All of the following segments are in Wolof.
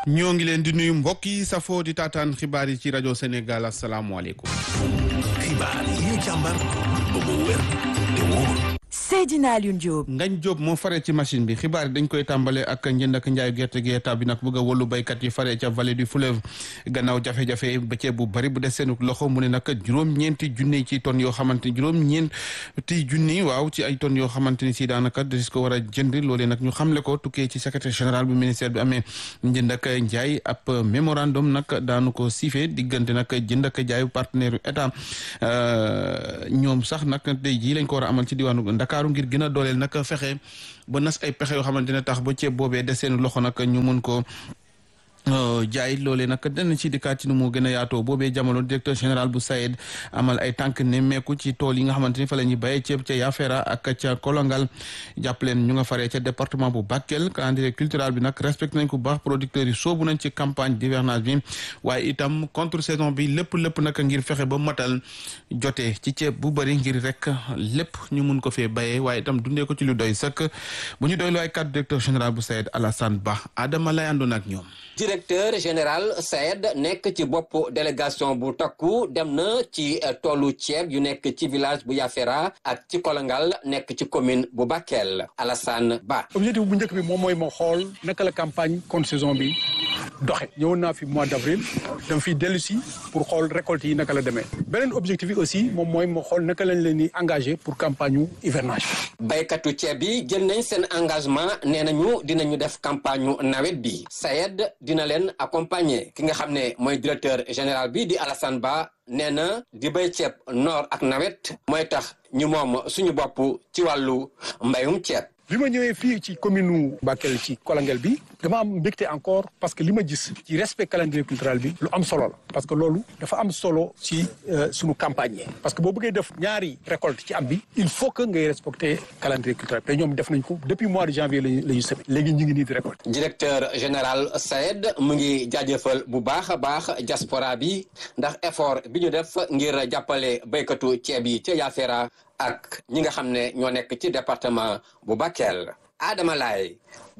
ñoo ngi leen di nuyu mbokk yi safoo di taataan xibaar yi ci rajo Sénégal asalaamualeykum. xibaar yi ñu càmbar ba mu wér te wóor. Seydina Alioune Diop. Ngañ Diop moo faree ci machine bi xibaar yi dañ koy tàmbale ak njënd ak njaayu gerte gi état bi nag bëgg a wàllu béykat yi faree ca vallée du fleuve gannaaw jafe-jafe bëccëg bu bari bu des seen loxo mu ne nag juróom-ñeenti junni ci tonnes yoo xamante ni juróom-ñeenti junni waaw ci ay tonnes yoo xamante ni si daanaka des ko war a jënd loolee nag ñu xamle ko tukkee ci secrétaire général bu ministère bi amee njënd ak njaay ab mémorandum nag daanu ko siifee diggante nag jënd ak jaayu partenaire yu état ñoom sax nag tey jii lañ ko war a amal ci diwaanu Ndakaaru ngir gën a dooleel nag fexe ba nas ay pexe yoo xamante ne tax ba ceeb boobee des seen loxo nag ñu mun ko jaay loolee nag dana ci dikkaat ci nu mu gën a yaatoo boobee jamono directeur général bu SAED amal ay tànk nemmeeku ci tool yi nga xamante ni fa la ñuy béyee ceeb ca Yafeera ak ca Kolongal jàppaleen ñu nga faree ca département bu Bakel calendrier cultural bi nag respecté nañ ko bu baax producteurs yi soobu nañ ci campagne d'hivernage bi waaye itam contre saison bi lépp lépp nag ngir fexe ba matal jotee ci ceeb bu bëri ngir rek lépp ñu mun ko fee béyee waaye itam dundee ko ci lu doy sëkk bu ñu doy lu ay cadre directeur général bu SAED Alassane Ba Adama lay àndoon ak ñoom directeur général SAED nekk ci bopp délégation bu takku dem na ci toolu ceeb yu nekk ci village bu Yafeera ak ci Kolongal nekk ci commune bu Bakel Alassane Ba. objectif bu njëkk bi moom mooy ma xool naka la campagne contre saison bi doxe ñëwoon naa fi mois d' avril dama fiy dellu si pour xool récolte yi naka la demee beneen objectif bi aussi moom mooy ma xool naka lañ leen di engagé pour campagne yu hivernage. baykatu ceeb yi jël nañ seen engagement nee nañu dinañu def campagne yu nawet bi SAED dina leen accompagner ki nga xam ne mooy directeur général bi di Alassane Ba nee na di béy ceeb noor ak nawet mooy tax ñu moom suñu bopp ci wàllu mbayum ceeb. bi ma ñëwee fii ci commune Bakel ci Kolangel bi dama am mbégte encore parce que li ma gis ci respect calendrier cultural bi lu am solo la parce que loolu dafa am solo ci suñu campagne parce que boo bëggee def ñaari récolte ci am bi il faut que ngay respecter calendrier culturel te ñoom def nañ ko depuis mois de janvier lañu la ñu semé léegi ñu ngi nii di récolte directeur général SAED mu ngi jaajëfal bu baax a baax diaspora bi ndax effort bi ñu def ngir jàppale béykatu ceeb yi ca Yafeera ak ñi nga xam ne ñoo nekk ci département bu Bakel Adama Laye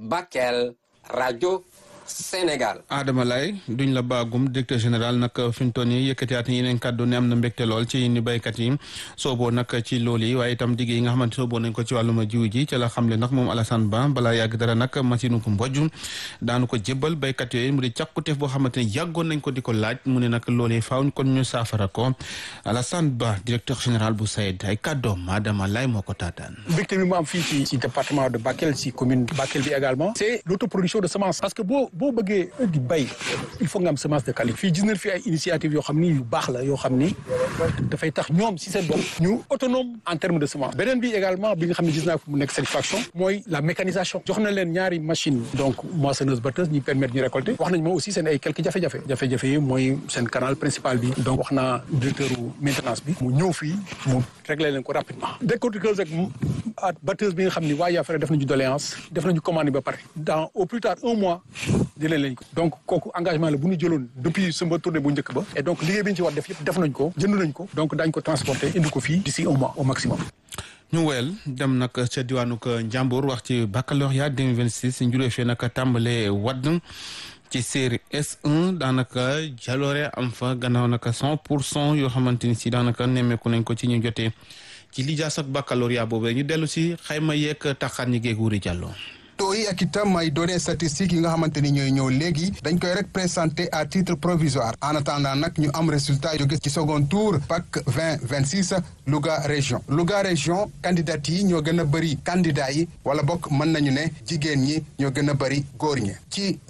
Bakel rajo Sénégal. Adama Laye duñ la baagum directeur général nag fi mu toll nii yëkkatiwaat yeneen kàddu ne am na mbégte lool ci ni béykat yi sooboo nag ci loolu yi waaye itam digg yi nga xamante sooboo nañ ko ci wàllum jiw ji ca la xamle nag moom Alassane Ba balaa yàgg dara nag machine ko mbojj daanu ko jébbal béykat yooyu mu di càkkuteef boo xamante ne yàggoon nañ ko di ko laaj mu ne nag loolee faaw kon ñu saafara ko Alassane Ba directeur général bu SAED ay kàddoom Adama Laye moo ko taataan. mbégte bi mu am fii ci ci département de Bakel ci commune Bakel bi également. c'est l'autoproduction de semences parce que boo boo bëggee di bay il faut nga am semence de qualité fii gis nañ fi ay initiative yoo xam ni yu baax la yoo xam ni dafay tax ñoom si seen bopp ñu autonome en terme de semence beneen bi également bi nga xam ne gis naa fu mu nekk satisfaction mooy la mécanisation jox na leen ñaari machine donc moissonneuse batteuse ñi permettre ñu récolter wax nañ ma aussi seen ay quelques jafe-jafe jafe-jafe yi mooy seen canal principal bi donc wax naa directeur maintenance bi mu ñëw fii mu régler leen ko rapidement décortiqueuse ak batteuse bi nga xam ni waa Yafeera def nañu doléance def nañu commande ba pare dans au plus tard un mois jëlee lañ ko donc kooku engagement la bu ñu jëloon depuis suma tournée bu njëkk ba et donc liggéey bi ñu ci war def yëpp def nañ ko jënd nañ ko donc daañ ko transporter indi ko fii d'ici un mois au maximum ñu woyal dem nag ca diwaanu Njàmbur wax ci baccalauréat 2026 njurée fee nag tàmbale wadd ci série S1 daanaka jaloore am fa gannaaw naka 100 pour cent yoo xamante ni si daanaka nemmeeku nañ ko ci ñu jotee ci lijaas ak baccalauréat boobu ñu dellu si xayma yeeg taxaan ñi géeg wuri jàlloo taux yi ak itam ay données statistiques yi nga xamante ni ñooy ñëw léegi dañ koy rek présenté à titre provisoire en attendant nag ñu am résultat jóge ci second tour PAC 20 26 Louga région Louga région candidat yi ñoo gën a bëri candidat yi wala bokk mën nañu ne jigéen ñi ñoo gën a bëri góor ñi ci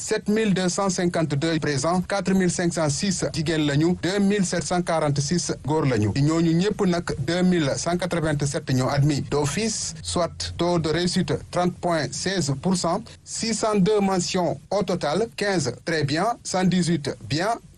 7252 présents 4506 jigéen lañu 2746 góor lañu ñooñu ñëpp nag 2187 ñoo admis d'office soit taux de réussite 30 point 16 pour cent 602 mentions au total 15 très bien 118 bien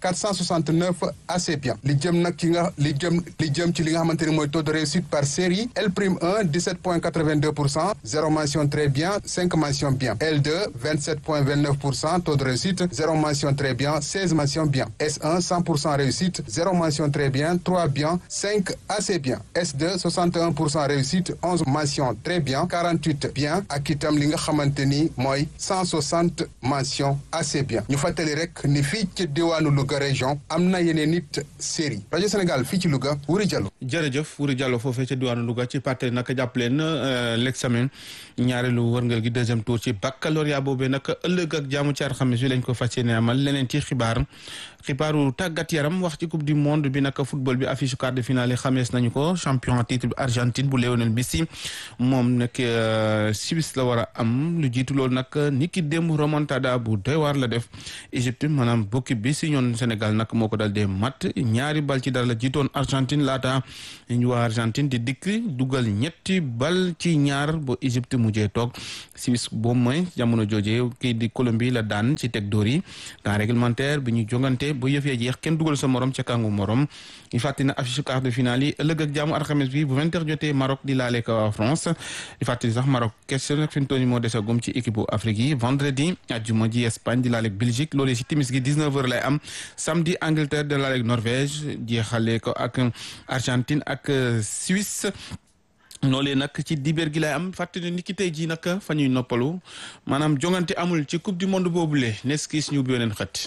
469 assez bien li jëm nag ki nga li jëm li jëm ci li nga xamante ni mooy taux de réussite par série L prime 1 17 point 82 pour cent zéro mention très bien cinq mention bien L2 27 point 29 pour cent taux de réussite zéro mention très bien 16 mention bien S1 100 pour cent réussite zéro mention très bien 3 bien 5 assez bien S2 61 pour cent réussite 11 mention très bien 48 bien ak itam li nga xamante ni mooy 160 mention assez bien ñu fàttali rek ni fii ci diwaanu Louga région am na yeneen nit série rajo Sénégal fii ci Louga Wuri Diallo. jërëjëf Wuri Diallo foofee ca diwaanu Louga ci parti nag jàpp leen l'examen ñaareelu wërngal gi deuxième tour ci baccalauréat boobee nag ëllëg ak jaamu ci alxames bi lañ ko fas yéene amal leneen ci xibaar xibaaru tàggat yaram wax ci coupe du monde bi nag football bi affiche quart de finale yi xamees nañu ko champion titre bi Argentine bu Lionel Messi moom nag Suisse la war a am lu jiitu loolu nag ni ki démb remontada bu doy waar la def Égypte maanaam bokki bi si ñoon Sénégal nag moo ko dal dee mat ñaari bal ci dara la jiitoon Argentine laata ñu waa Argentine di dikk dugal ñetti bal ci ñaar ba Égypte mujjee toog Suisse boobu mooy jamono jooje kii di Colombie la daan ci teg dóor yi temps réglementaire bi ñu jongante ba yëf ya jeex kenn dugal sa morom ca kàngu morom ñu fàttali na affiche quart de finale yi ëllëg ak jaamu alxames bi bu vingt heures jotee Maroc di laale ko waa France di fàttali sax Maroc question nag fi mu toll nii moo desagum ci équipe bu Afrique yi vendredi àjjuma ji Espagne di laale ak Belgique loolu si timis gi 19 heures lay am samedi Angleterre di laale ak Norvège jeexale ko ak Argentine ak Suisse loolee nag ci dibeer gi lay am fàttali ni ki tey jii nag fa ñuy noppalu maanaam jongante amul ci coupe du monde boobule nes kiis ñu ubbi weneen xët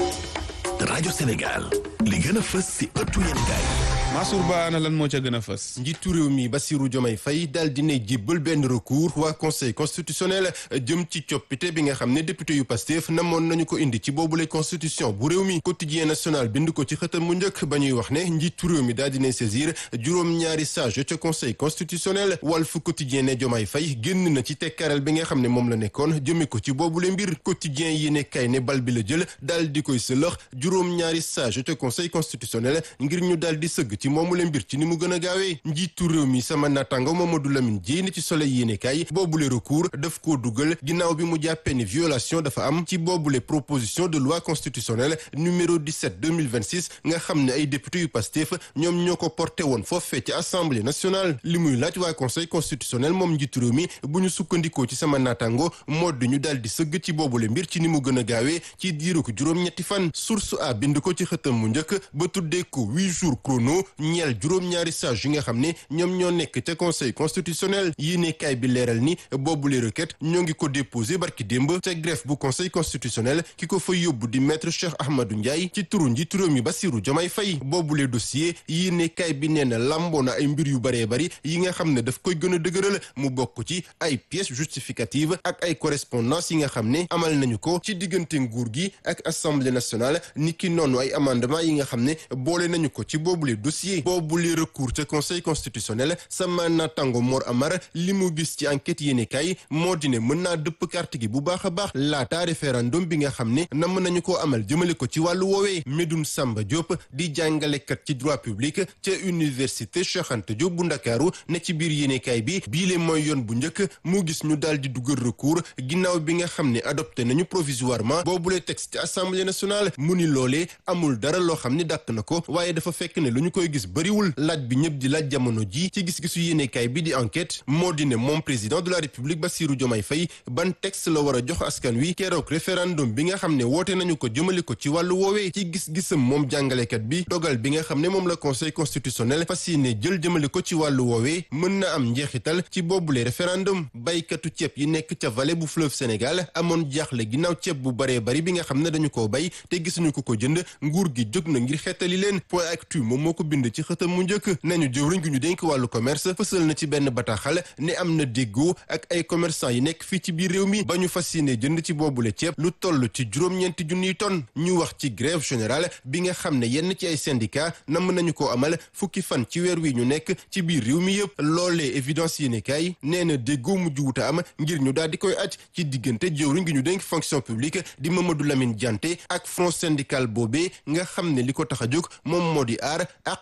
rajo Sénégal li gën a fës si ëttu yéenekaay Mansour Ba na lan moo ca gën a fës njiitu réew mi Bassirou Diomaye Faye daal dina jébbal benn recours waa conseil constitutionnel jëm ci coppite bi nga xam ne député yu Pastef namoon nañu ko indi ci boobule constitution bu réew mi quotidien national bind ko ci xëtam mu njëkk ba ñuy wax ne njiitu réew mi daal dina saisir juróom-ñaari sage ca conseil constitutionnel Walf quotidien ne Diomaye Faye génn na ci tekkaral bi nga xam ne moom la nekkoon jëme ko ci boobule mbir quotidien yi ne kay ne bal bi la jël daal di koy sëlëx juróom-ñaari sage ca conseil constitutionnel ngir ñu daal di sëgg ci moomu le mbir ci ni mu gën a gaawee njiitu réew mi sama natango Mamadou Lamine Dièye ni ci soleil yéenekaay boobule recours daf koo dugal ginnaaw bi mu jàppee ni violation dafa am ci boobule proposition de loi constitutionnelle numéro 17 2026 nga xam ne ay député yu Pastef ñoom ñoo ko porté woon foofee ci assemblée nationale li muy laaj waa conseil constitutionnel moom njiitu réew mi bu ñu sukkandikoo ci sama natango modd ñu daal di sëgg ci boobule mbir ci ni mu gën a gaawee ci diiru ko juróom-ñetti fan source a bind ko ci xëtam mu njëkk ba tuddee ko huit jours chrono ñeel juróom-ñaari sage yi nga xam ne ñoom ñoo nekk ca conseil constitutionnel yéene kaay bi leeral ni boobule requête ñoo ngi ko déposé barki démb ca greffe bu conseil constitutionnel ki ko fa yóbbu di maître Cheikh Ahmadou Ndiaye ci turu njiitu réew mi Bassirou Diomaye Faye boobule dossier yéene kaay bi nee na lamboo na ay mbir yu baree bari yi nga xam ne daf koy gën a dëgëral mu bokk ci ay pièces justificatives ak ay correspondance yi nga xam ne amal nañu ko ci diggante nguur gi ak assemblée nationale ni ki noonu ay amendement yi nga xam ne boole nañu ko ci boobule dossier boobule recours ca conseil constitutionnel sama natango Mor Amar li mu gis ci enquête yéenekaay moo di ne mën naa dëpp carte gi bu baax a baax laata référendum bi nga xam ne nam nañu koo amal jëmale ko ci wàllu woowee Medoune Samba Diop di jàngalekat ci droit public ca université Cheikh Anta Diop bu Ndakaaru ne ci biir yéenekaay bi biile mooy yoon bu njëkk mu gis ñu daal di dugal recours ginnaaw bi nga xam ne adopté nañu provisoirement boobule texte ci assemblée nationale mu ni loolee amul dara loo xam ne dàq na ko waaye dafa fekk ne lu ñu koy gis bëriwul laaj bi ñëpp di laaj jamono ji ci gis-gisu yéenekaay bi di enquête moo di ne moom président de la république Bassirou Diomaye Faye ban texte la war a jox askan wi keroog référendum bi nga xam ne woote nañu ko jëmale ko ci wàllu woowee ci gis-gisam moom jàngalekat bi dogal bi nga xam ne moom la conseil constitutionnel fas yéene jël jëmale ko ci wàllu woowee mën na am njeexital ci boobule référendum baykatu ceeb yi nekk ca vallée bu fleuve Sénégal amoon jaaxle ginnaaw ceeb bu baree bari bi nga xam ne dañu koo bay te gisuñu ko ko jënd nguur gi jóg na ngir xettali leen point actu moom moo ko bind ci xëtam mu njëkk nañu jëwriñ gi ñu dénk wàllu commerce fësal na ci benn bataaxal ne am na déggoo ak ay commerçant yi nekk fii ci biir réew mi ba ñu fas yéene jënd ci boobule ceeb lu toll ci juróom-ñeenti junniy tonnes ñu wax ci grève générale bi nga xam ne yenn ci ay syndicat namm nañu ko amal fukki fan ci weer wi ñu nekk ci biir réew mi yëpp loolee évidence yéene kaay nee na déggoo mujj wuta am ngir ñu daal di koy aj ci diggante jëwriñ gi ñu dénk fonction publique di Mamadou Lamine Dianté ak front syndical boobee nga xam ne li ko tax a jóg moom moo di aar ak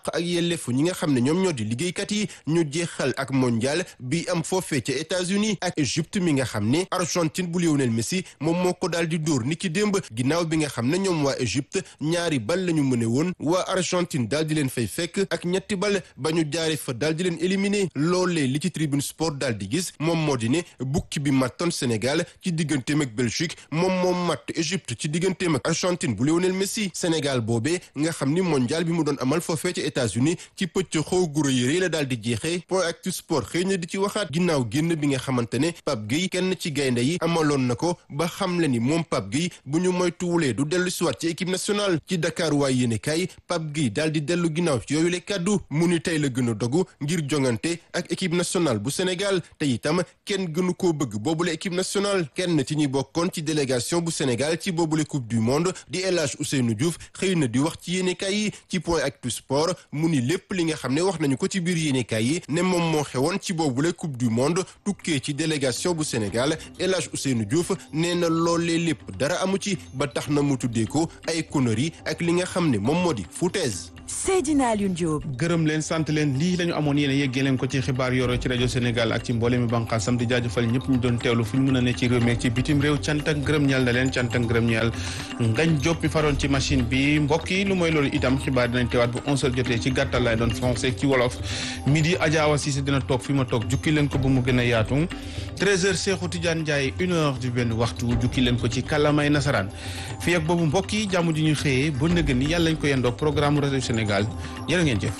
àq ak yelleefu ñi nga xam ne ñoom ñoo di liggéeykat yi ñu jeexal ak mondial bi am foofee ca États-Unis ak Égypte mi nga xam ne Argentine bu Lionel Messi moom moo ko daal di dóor ni ki démb ginnaaw bi nga xam ne ñoom waa Égypte ñaari bal la ñu mëne woon waa Argentine daal di leen fay fekk ak ñetti bal ba ñu jaare fa daal di leen éliminer loolee li ci tribune sport daal di gis moom moo di ne bukki bi mattoon Sénégal ci digganteem ak Belgique moom moom matt Égypte ci digganteem ak Argentine bu Lionel Messi Sénégal boobee nga xam ni mondial bi mu doon amal foofee ci États-Unis ci pëcc xaw guro yi la daal di jeexee point actu sport xëy na di ci waxaat ginnaaw génn bi nga xamante ne Pape Gueye kenn ci gaynde yi amaloon na ko ba xam le ni moom Pape Gueye bu ñu moytuwulee du dellu si waat ci équipe nationale ci Dakar waay yéene kay Pape Gueye daal di dellu ginnaaw ci yooyu le kàddu mu ni tey la gën a dogu ngir jongante ak équipe nationale bu Sénégal te itam kenn gënu koo bëgg boobule équipe nationale kenn ci ñi bokkoon ci délégation bu Sénégal ci boobule coupe du monde di El Hadj Ousseynou Diouf xëy na di wax ci yéenekaay yi ci point actu sport mu ni lépp li nga xam ne wax nañu ko ci biir yéenekaay yi ne moom moo xewoon ci boobule coupe du monde tukkee ci délégation bu Sénégal El Hadj Ousseynou Diouf nee na loolee lépp dara amu ci ba tax na mu tuddee ko ay conneries ak li nga xam ne moom moo di foutaise. Seydina Alioune Diop. gërëm leen sant leen lii la ñu amoon yéen a yeggee leen ko ci xibaar yoro ci rajo Sénégal ak ci mboolem mi bànqaasam di jaajëfal ñëpp ñu doon teewlu fu ñu mën a ne ci réew mi ak ci bitim réew cant ak ngërëm ñeel na leen cant ak ngërëm ñeel ngañ Diop mi faroon ci machine bi mbokk yi lu mooy loolu itam xibaar dinañ teewaat bu 11h jotee ci gàttal lay doon français ci wolof midi Adja Awa Cissé dina toog fi ma toog jukki leen ko bu mu gën a yaatu 13h Cheikhou Tidiane Ndiaye une heure du benn waxtu jukki leen ko ci kàllaamay nasaraan fii ak boobu mbokk yi jàmm ji ñu xëyee ba nëgë ni yàlla ñu ko yendoog programme rajo Sénégal jërë ngeen jëf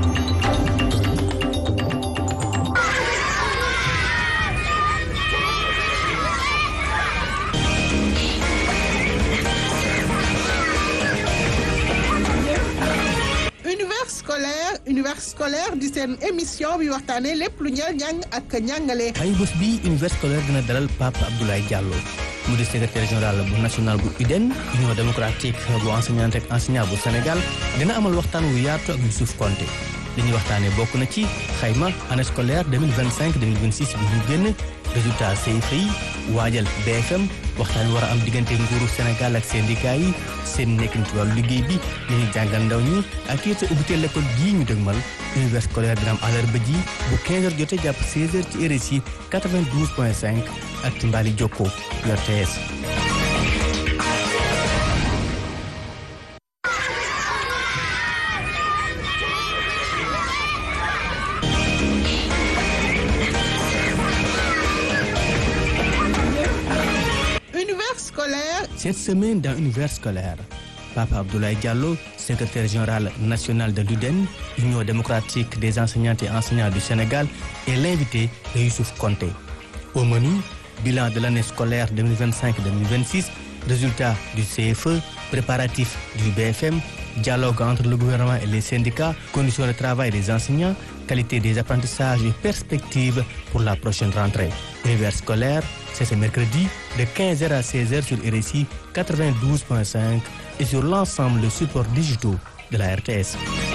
univers scolaire univers scolaire di seen émission bi waxtaanee lépp lu ñeel njàng ak njàngale. ay bés bi univers scolaire dina dalal Pape Abdoulaye Diallo mu di secrétaire général bu national bu UDEN union démocratique bu enseignante ak enseignant bu Sénégal dina amal waxtaan wu yaatu ak Youssouf Konté li ñuy waxtaanee bokk na ci xayma année scolaire 2025 2026 bi ñu génn résultat CFEE yi waajal BFM waxtaan wi war a am diggante nguuru Sénégal ak syndicat yi seen nekkin ci wàllu liggéey bi li ñuy jàngal ndaw ñi ak it ubbitee l'école gii ñu dëgmal univers scolaire dina am àllarba ji bu 15h jotee jàpp 16h ci RSI 92.5 ak ci Mbali Jokko RTS. univers scolaire. Cette semaine dans Univers scolaire, Papa Abdoulaye Diallo, secrétaire général national de l'UDEN, Union démocratique des enseignantes et enseignants du Sénégal, est l'invité de Youssouf Konté. Au menu, bilan de l'année scolaire 2025-2026, résultats du CFE, préparatifs du BFM, dialogue entre le gouvernement et les syndicats, conditions de travail des enseignants, qualité des apprentissages et perspectives pour la prochaine rentrée. Univers scolaire, c'est ce mercredi de 15h à 16h sur RSI 92.5 et sur l'ensemble des supports digitaux de la RTS.